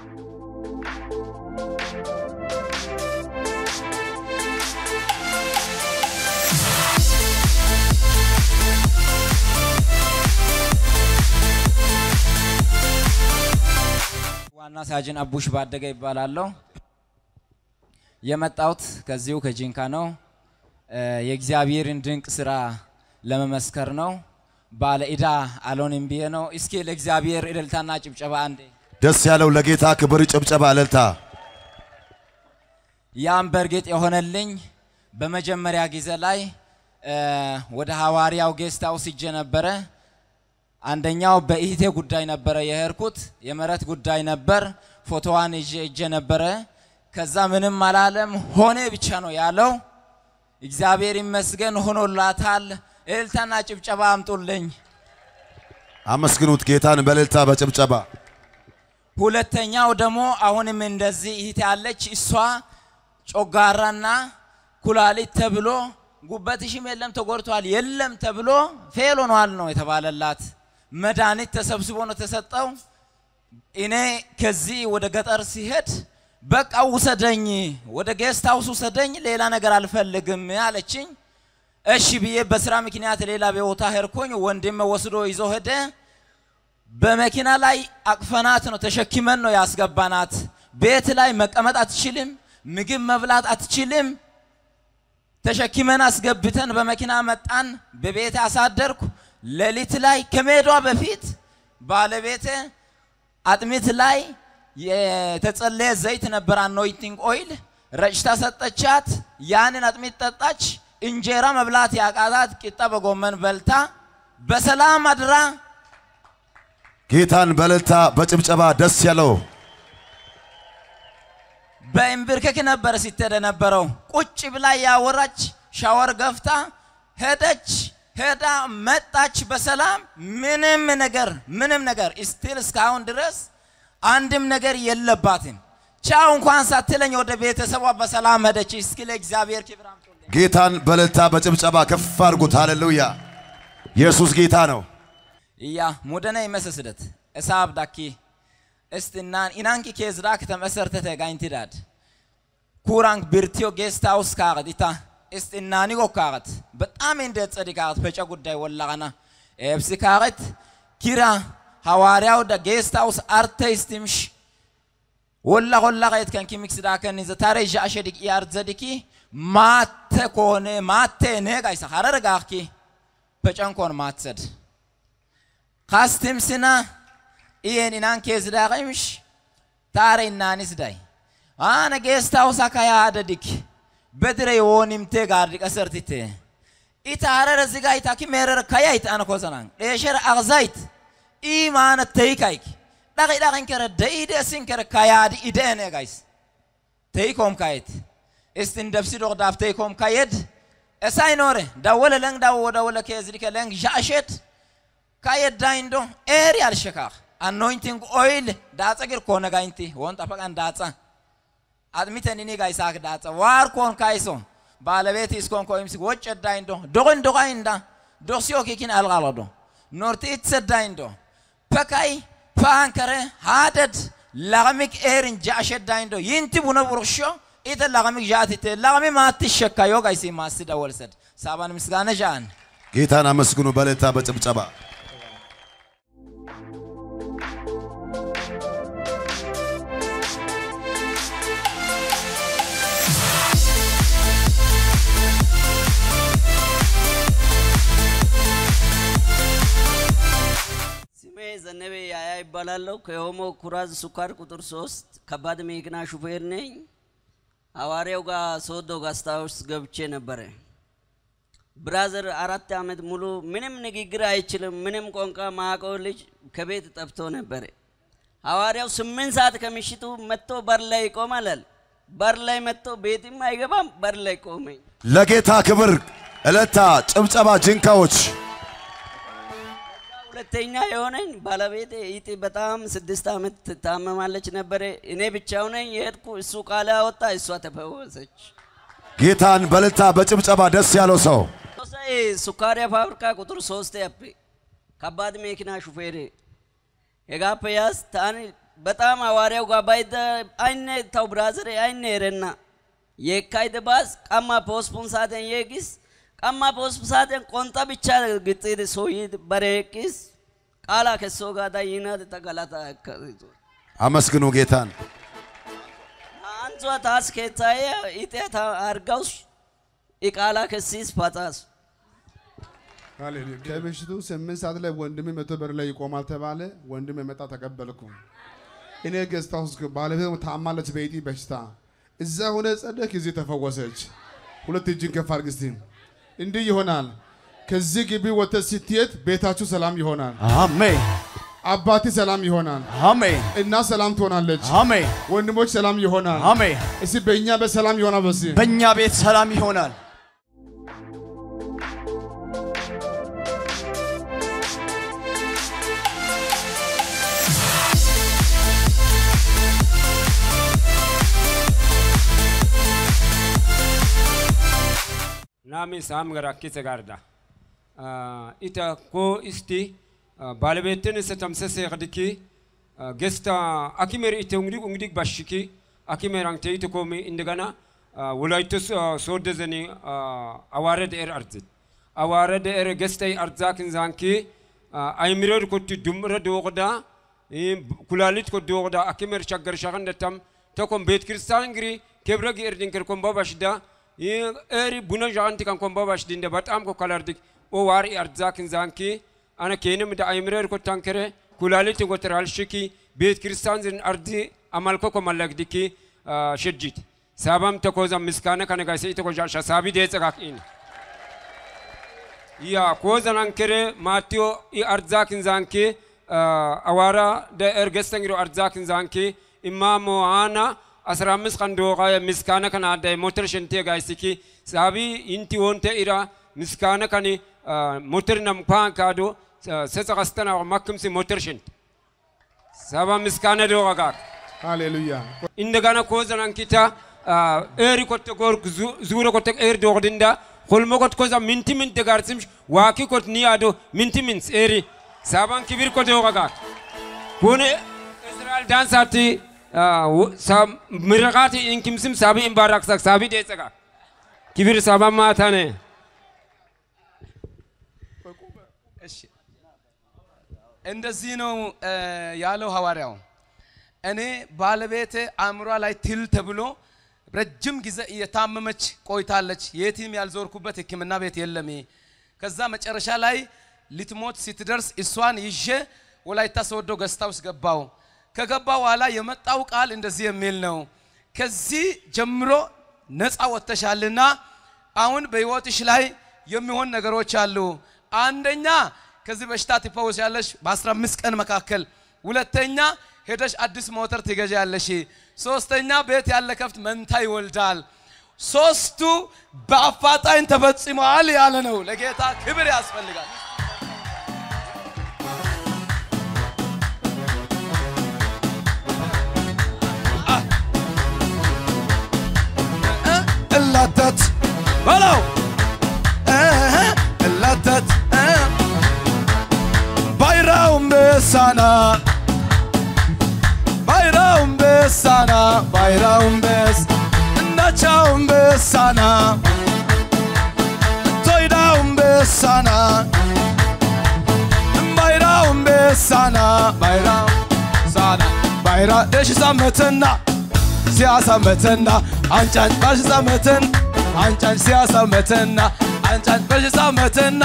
ዋና ሳጅን አቡሽ ባደገ ይባላለሁ። የመጣሁት ከዚሁ ከጂንካ ነው። የእግዚአብሔርን ድንቅ ስራ ለመመስከር ነው። ባለ ዕዳ አልሆንም ብዬ ነው። እስኪ ለእግዚአብሔር እልልታና ጭብጨባ አንዴ። ደስ ያለው ለጌታ ክብር ጭብጨባ እልልታ። ያም በእርግጥ የሆነልኝ በመጀመሪያ ጊዜ ላይ ወደ ሐዋርያው ጌስት ሃውስ ሂጄ ነበረ። አንደኛው በኢህቴ ጉዳይ ነበረ የሄድኩት፣ የምህረት ጉዳይ ነበር። ፎቶዋን ይዤ ሂጄ ነበረ። ከዛ ምንም አላለም፣ ሆነ ብቻ ነው ያለው። እግዚአብሔር ይመስገን ሆኖላታል። እልልታና ጭብጨባ አምጡልኝ። አመስግኑት ጌታን በእልልታ በጭብጨባ። ሁለተኛው ደግሞ አሁንም እንደዚህ እህት ያለች እሷ ጮጋራና ኩላሊት ተብሎ ጉበትሽም የለም ተጎድቷል፣ የለም ተብሎ ፌል ሆኗል ነው የተባለላት። መድኃኒት ተሰብስቦ ነው ተሰጠው። እኔ ከዚህ ወደ ገጠር ሲሄድ በቃ ውሰደኝ፣ ወደ ጌስት ሃውስ ውሰደኝ፣ ሌላ ነገር አልፈልግም አለችኝ። እሺ ብዬ በስራ ምክንያት ሌላ ቦታ ሄድኩኝ። ወንድም ወስዶ ይዞ ሄደ። በመኪና ላይ አቅፈናት ነው ተሸክመን ነው ያስገባናት። ቤት ላይ መቀመጥ አትችልም፣ ምግብ መብላት አትችልም። ተሸክመን አስገብተን በመኪና መጣን። በቤት አሳደርኩ። ሌሊት ላይ ከመሄዷ በፊት ባለቤቴ አጥሚት ላይ የተጸለየ ዘይት ነበር፣ አኖይንቲንግ ኦይል ረጭታ ሰጠቻት። ያንን አጥሚት ጠጣች። እንጀራ መብላት ያቃታት ቂጣ በጎመን በልታ በሰላም አድራ ጌታን በእልልታ በጭብጨባ ደስ ያለው በእንብርክክ ነበረ ስትሄድ የነበረው። ቁጭ ብላ ያወራች ሻወር ገፍታ ሄደች። ሄዳ መጣች በሰላም ምንም ነገር ምንም ነገር ስቲል እስካሁን ድረስ አንድም ነገር የለባትም። ቻው እንኳን ሳትለኝ ወደ ቤተሰቧ በሰላም ሄደች። እስኪ ለእግዚአብሔር ክብር አምጡልኝ። ጌታን በእልልታ በጭብጨባ ከፍ አድርጉት። ሃሌሉያ! ኢየሱስ ጌታ ነው። እያ ሙደነ ይመስስደት እሳብ ዳኪ እስትናን ኢናንኪ ኬዝራክ ተመሰርተተ ጋይንቲዳድ ኩራንክ ብርቲዮ ጌስት ሃውስ ካቀት ኢታ እስትናኒ ጎካቀት በጣም እንደ ጸዲ ካቀት ፈጨ ጉዳይ ወላቀና ኤብሲ ካቀት ኪራ ሐዋርያው ደ ጌስት ሃውስ አርቲስትምሽ ወላ ወላ ቀየት ከንኪ ሚክስ ዳከን ዘታረ ጃሸ ዲቅ ያር ዘዲኪ ማተ ኮነ ማተ ነጋይሳ ሐረር ጋኪ ፈጨንኮን ማትሰድ ካስትምስና ኢየን ኢናን ኬዝዳቀምሽ ታረ ኢናኒስ ዳይ አነ ጌስት ሃውስ አካያ አደዲክ በድረ የሆኒምቴ ጋርዲ ቀሰርቲቴ ኢታ ሀረረ ዝጋይታ ኪ ሜረረ ካያይት አነ ኮሰናን ዴሸረ አግዛይት ኢ ማነ ተይካይክ ዳቂ ዳቂን ከረ ደኢደ እሲን ከረ ካያዲ ኢደኔ ጋይስ ተይኮም ካየት እስትን ደብሲ ዶቅ ዳፍ ተይኮም ካየድ እሳይ ኖረ ዳወለ ለንግ ዳወ ዳወለ ኬዝዲከ ለንግ ዣሸት ካየድ ዳይንዶ ኤሪ አልሸካኽ አኖይንቲንግ ኦይል ዳጸ ግር ኮነ ጋይንቲ ወን ጠፈቀን ዳጸ አጥሚተን እኔ ጋይሳክ ዳጸ ዋር ኮን ካይሶ ባለቤት እስኮን ኮይምስ ወጭ ዳይንዶ ዶቅን ዶቃይንዳ ዶክሲዮ ኪኪን አልቃለዶ ኖርቲ ኢትሰዳይንዶ ፐካይ ፓንከረ ሃደድ ላቀሚክ ኤርን ጃሸዳይንዶ ይንቲ ቡነ ቡርሾ ኢተ ላቀሚክ ዣትቴ ላቀሚ ማትሸካ ዮ ጋይሲ ማስዳ ወልሰድ ሳባን ምስጋነ ዣን ጌታን አመስግኑ በእልልታ በጭብጨባ። ስሜ ዘነበ ያያ ይባላለሁ። ከኦሞ ኩራዝ ስኳር ቁጥር ሶስት ከባድ መኪና ሹፌር ነኝ። ሐዋርያው ጋር ሶዶ ጋስታውስ ገብቼ ነበረ። ብራዘር አራት ዓመት ሙሉ ምንም ንግግር አይችልም፣ ምንም ቋንቋ ማያውቀው ልጅ ከቤት ጠፍቶ ነበረ። ሐዋርያው ስምንት ሰዓት ከምሽቱ መጥቶ በር ላይ ይቆማል። በር ላይ መጥቶ ቤትም አይገባም፣ በር ላይ ቆመኝ። ለጌታ ክብር እልልታ፣ ጭብጨባ፣ ጅንካዎች ሁለተኛ የሆነኝ ባለቤቴ ኢጢ በጣም ስድስት ዓመት ትታመማለች ነበረ። እኔ ብቻው ነኝ የሄድኩ። እሱ ቃል አወጣ፣ እሷ ተፈወሰች። ጌታን በእልልታ በጭብጨባ ደስ ያለው ሰው ሶሳይ ሱካሪያ ፋብሪካ ቁጥር ሶስት ያፕ ከባድ መኪና ሹፌር የጋፕ ያዝ ታን በጣም ሐዋርያው ጋር ባይደ አይነ ታው ብራዘር አይነ ረና የካይደ ባስ ቀማ ፖስፖን ሳተን የጊስ ቀማ ፖስፖ ሳተን ቆንጣ ብቻ ግጥር ሶይ በሬቂስ ቃላ ከሶ ጋዳ ይናት ተገላታ ከሪቱ አመስግኑ ጌታን። አንጿ ታስ ከታየ ኢጤታ አርጋውስ ኢቃላ ከሲስ ፓታስ ሃሌሉያ። ከምሽቱ ስምንት ሰዓት ላይ ወንድሜ መቶ በር ላይ ይቆማል ተባለ። ወንድሜ መጣ፣ ተቀበልኩ። እኔ ገዝታ ውስጥ ባለቤት ታማለች በኢጢ በሽታ እዛ ሆነ ጸደቅ ጊዜ ተፈወሰች። ሁለት እጅን ከፍ አድርግ እስቲ። እንዲህ ይሆናል። ከዚህ ግቢ ወጥተህ ስትሄድ ቤታችሁ ሰላም ይሆናል። አሜን አባቴ ሰላም ይሆናል። አሜን እናት ሰላም ትሆናለች። አሜን ወንድሞች ሰላም ይሆናል። አሜን። እስቲ በእኛ በሰላም ይሆናል። በሲ በእኛ ቤት ሰላም ይሆናል። ናሚ ሳም ገራ ኪሰ ጋርዳ ኢታ ኮ እስቲ ባለቤትን ስተምሰሰ ቅድኪ ገስታ አኪሜር ኢተ እንግዲ እንግዲ ባሽኪ አኪሜር አንተ ኢተ ኮሚ እንደገና ወላይቶ ሶደ ዘኒ አዋረ ደር አርዝት አዋረ ደር ገስታይ አርዛክን ዛንኪ አይምረድ ኮቲ ዱምረ ዶቅዳ ኩላሊት ኮ ዶቅዳ አኪሜር ቸገር ሸኸንደተም ተኮም ቤት ክርስቲያን እንግሪ kebre gi erdin ker komba bashda eri buna janti kan komba bashdi nde batam ko kalardik o war i arzakin zanki ana kenim da aymrer ko tankere kulaliti ko teral shiki bet kristan zin ardi amal ko ko malagdiki shejjit sabam to ko zam miskana kana ga sai to ko jasha sabi de tsaka in ya ko zanan kere matio i arzakin zanki awara da ergestangiro arzakin zanki imamo ana አስራ አምስት ቀን ዶቃ ምስካነ ከን አዳ ሞተር ሸንቴ ጋይስኪ ሳቢ ኢንቲ ወንተ ኢራ ምስካነ ከኒ ሞተር ነም ፓን ካዶ ሰጸ ቀስተና ማክምሲ ሞተር ሸንት ሳባ ምስካነ ዶቃ ጋር ሃሌሉያ። እንደገና ኮዘናን ኪታ ኤሪ ኮተ ጎር ዙረ ኮተ ኤር ዶቅድንዳ ሆልሞ ኮት ኮዛ ሚንቲ ሚንት ጋርሲምሽ ዋኪ ኮት ኒያዶ ሚንቲ ሚንስ ኤሪ ሳባን ኪቢር ኮ ዶቃ ጋር ኩን እስራኤል ዳንሳቲ ምርቃት እንኪምስም ሳቢ እምባራክሳክ ሳቢ ዴጸጋ ኪብር ሳባ ማታነ እንደዚህ ነው ያለው ሐዋርያው። እኔ ባለቤቴ አእምሯ ላይ ትል ተብሎ ረጅም ጊዜ እየታመመች ቆይታለች። የትም ያልዞርኩበት ሕክምና ቤት የለም። ከዛ መጨረሻ ላይ ልትሞት ስትደርስ እሷን ይዤ ወላይታ ሶዶ ገስታ ውስጥ ገባው። ከገባ በኋላ የመጣው ቃል እንደዚህ የሚል ነው። ከዚህ ጀምሮ ነፃ ወጥተሻልና አሁን በህይወትሽ ላይ የሚሆን ነገሮች አሉ። አንደኛ ከዚህ በሽታ ትፈወሻለሽ በ15 ቀን መካከል። ሁለተኛ ሄደሽ አዲስ ሞተር ትገዣለሽ። ሶስተኛ ቤት ያለ ከብት መንታ ይወልዳል። ሶስቱ በአፋጣኝ ተፈጽመዋል ያለ ነው። ለጌታ ክብር ያስፈልጋል። እላተት በለው እላተት ባይራውን በሳና ባይራውን በሳና ባይራውን በስ እናቻውን በሳና ቶይዳውን በሳና ባይራውን በሳና ባይራው ሳና ባይራ ደሽ ሳመትና ሲያሳመተና አንጫጭ ባሽ ሳመተን አንጫጭ ሲያሳመተና አንጫጭ ባሽ ሳመተና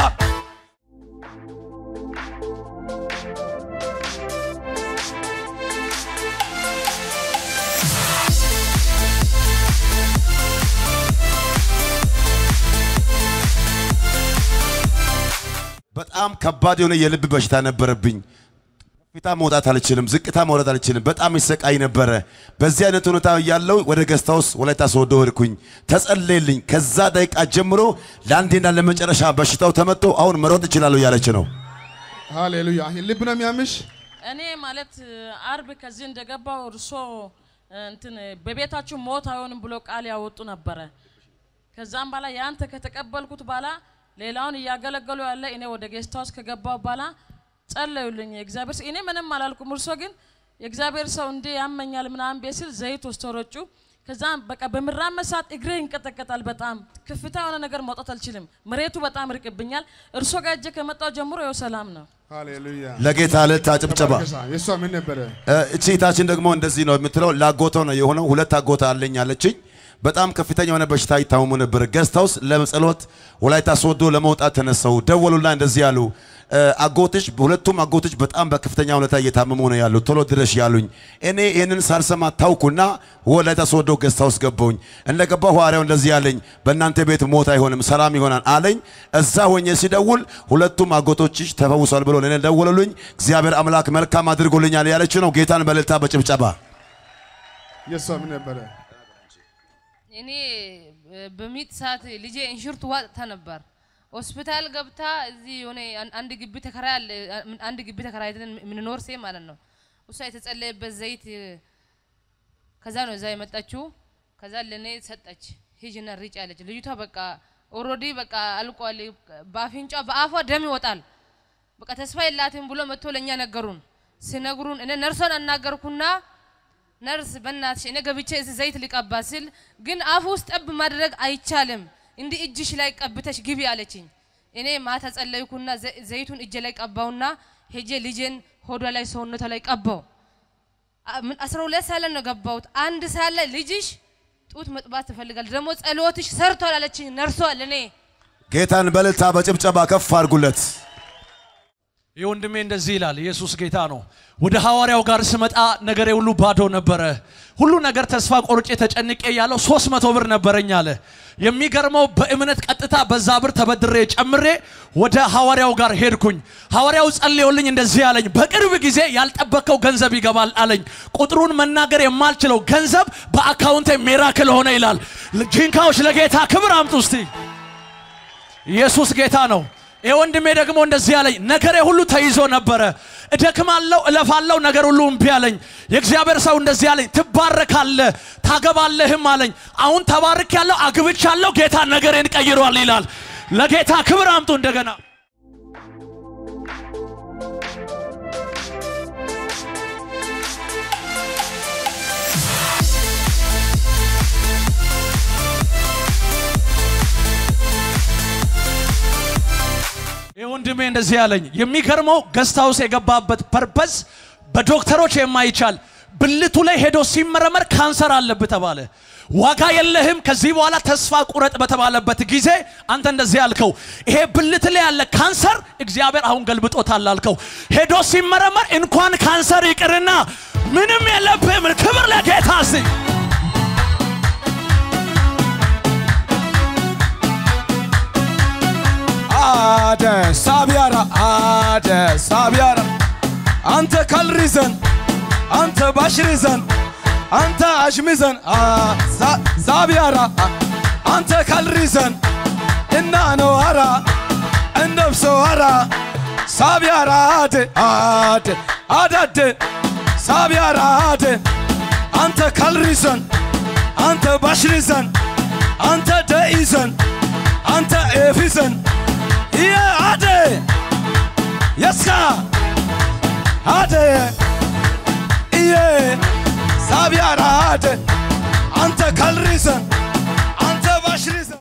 በጣም ከባድ የሆነ የልብ በሽታ ነበረብኝ። ከፍታ መውጣት አልችልም፣ ዝቅታ መውረድ አልችልም። በጣም ይሰቃይ ነበረ። በዚህ አይነት ሁኔታ ያለው ወደ ገስታ ውስጥ ወላይታ ሶዶ ሄድኩኝ፣ ተጸለየልኝ። ከዛ ደቂቃ ጀምሮ ለአንዴና ለመጨረሻ በሽታው ተመቶ አሁን መሮጥ እችላለሁ እያለች ነው። ሃሌሉያ። ልብ ነው የሚያምሽ? እኔ ማለት አርብ ከዚህ እንደገባው እርሶ እንትን በቤታችሁ ሞት አይሆንም ብሎ ቃል ያወጡ ነበረ። ከዛም በኋላ ያንተ ከተቀበልኩት በኋላ ሌላውን እያገለገሉ ያለ እኔ ወደ ጌስት ሃውስ ከገባው በኋላ ጸለዩልኝ። እግዚአብሔር እኔ ምንም አላልኩም። እርሶ ግን የእግዚአብሔር ሰው እንዴ ያመኛል ምናምን ቤት ሲል ዘይት ወስቶ ረጩ። ከዛም በቃ በምራመድ ሰዓት እግሬ ይንቀጠቀጣል። በጣም ከፍታ የሆነ ነገር መውጣት አልችልም። መሬቱ በጣም ርቅብኛል። እርሶ ጋር እጄ ከመጣው ጀምሮ ይኸው ሰላም ነው። ሃሌሉያ ለጌታ ዕልልታ ጭብጨባ። የእሷ ምን ነበረ? እ፣ እቺ እህታችን ደግሞ እንደዚህ ነው የምትለው። ላጎቶ ነው የሆነው። ሁለት አጎታ አለኝ አለችኝ። በጣም ከፍተኛ የሆነ በሽታ ይታመሙ ነበር። ገስት ሃውስ ለጸሎት ወላይታ ሶዶ ለመውጣት ተነሰው ደወሉና እንደዚህ ያሉ እ፣ አጎትሽ ሁለቱም አጎትሽ በጣም በከፍተኛ ሁኔታ እየታመሙ ነው ያሉት፣ ቶሎ ድረሽ ያሉኝ። እኔ ይህንን ሳልሰማ ታውኩና ወላይታ ሶዶ ገስት ሃውስ ገባሁኝ። እንደገባሁ ሐዋርያው እንደዚህ ያለኝ በእናንተ ቤት ሞት አይሆንም ሰላም ይሆናል አለኝ። እዛ ሆኜ ሲደውል ሁለቱም አጎቶችሽ ተፈውሷል ብሎ ለእኔ ደወሉልኝ። እግዚአብሔር አምላክ መልካም አድርጎልኛል ያለችው ነው። ጌታን በእልልታ በጭብጨባ የእሷ ምን ነበረ? እኔ በሚጥ ሰዓት ልጄ እንሽርት ዋጥታ ነበር። ሆስፒታል ገብታ እዚህ የሆነ አን- አንድ ግቢ ተከራይ አለ አንድ ግቢ ተከራይተን የምንኖር ሴ ማለት ነው። እሷ የተጸለየበት ዘይት ከዛ ነው እዛ የመጣችው። ከዛ ለእኔ ሰጠች። ሂጅና ሪጭ አለች። ልጅቷ በቃ ኦልሬዲ በቃ አልቋል። በአፍንጫ በአፏ ደም ይወጣል። በቃ ተስፋ የላትም ብሎ መጥቶ ለእኛ ነገሩን። ሲነግሩን እኔ ነርሷን አናገርኩና ነርስ በእናትሽ እኔ ገብቼ እዚህ ዘይት ሊቀባ ስል ግን አፍ ውስጥ ጠብ ማድረግ አይቻልም፣ እንዲህ እጅሽ ላይ ቀብተሽ ግቢ አለችኝ። እኔ ማታ ጸለይኩና ዘ- ዘይቱን እጄ ላይ ቀባውና ሄጄ ልጄን ሆዷ ላይ ሰውነቷ ላይ ቀባው። አ- ምን አስራ ሁለት ሰዓት ላይ ነው ገባሁት። አንድ ሰዓት ላይ ልጅሽ ጡት መጥባት ትፈልጋል፣ ደግሞ ጸሎትሽ ሰርቷል አለችኝ ነርሷ ለእኔ ጌታን በእልልታ በጭብጨባ ከፍ አድርጉለት። ይህ ወንድሜ እንደዚህ ይላል፣ ኢየሱስ ጌታ ነው። ወደ ሐዋርያው ጋር ስመጣ ነገሬ ሁሉ ባዶ ነበረ። ሁሉ ነገር ተስፋ ቆርጬ ተጨንቄ ያለው ሶስት መቶ ብር ነበረኝ አለ። የሚገርመው በእምነት ቀጥታ በዛ ብር ተበድሬ ጨምሬ ወደ ሐዋርያው ጋር ሄድኩኝ። ሐዋርያው ጸልዮልኝ እንደዚህ አለኝ፣ በቅርብ ጊዜ ያልጠበቀው ገንዘብ ይገባል አለኝ። ቁጥሩን መናገር የማልችለው ገንዘብ በአካውንቴ ሜራክል ሆነ ይላል። ጂንካዎች ለጌታ ክብር አምጡ እስቲ። ኢየሱስ ጌታ ነው። ይህ ወንድሜ ደግሞ እንደዚህ አለኝ፣ ነገሬ ሁሉ ተይዞ ነበረ። እደክማለሁ፣ እለፋለሁ፣ ነገር ሁሉ እምቢ አለኝ። የእግዚአብሔር ሰው እንደዚህ አለኝ፣ ትባረካለህ፣ ታገባለህም አለኝ። አሁን ተባርክ ያለው አግብቻለሁ፣ ጌታ ነገሬን ቀይሯል ይላል። ለጌታ ክብር አምጡ እንደገና ይህ ወንድሜ እንደዚህ ያለኝ የሚገርመው ገስት ሃውስ የገባበት ፐርፐስ በዶክተሮች የማይቻል ብልቱ ላይ ሄዶ ሲመረመር ካንሰር አለብህ ተባለ። ዋጋ የለህም ከዚህ በኋላ ተስፋ ቁረጥ በተባለበት ጊዜ አንተ እንደዚህ ያልከው ይሄ ብልት ላይ ያለ ካንሰር እግዚአብሔር አሁን ገልብጦታል አልከው። ሄዶ ሲመረመር እንኳን ካንሰር ይቅርና ምንም የለብህም። ክብር ለጌታ እስቲ አደ ሳቢያራ አደ ሳቢያራ አንተ ካልሪዘን አንተ ባሽሪዘን አንተ አሽሚዘን አ- ዛ- ዛቢያራ አ- አንተ ካልሪዘን እና ነው አራ እንደብሶ አራ ሳቢያራ አደ አደ አዳደ ሳቢያራ አደ አንተ ካልሪዘን አንተ ባሽሪዘን አንተ ደኢዘን አንተ ኤፊዘን ይሄ አደ የስካ አደ iye sabiara ade ante kalrisen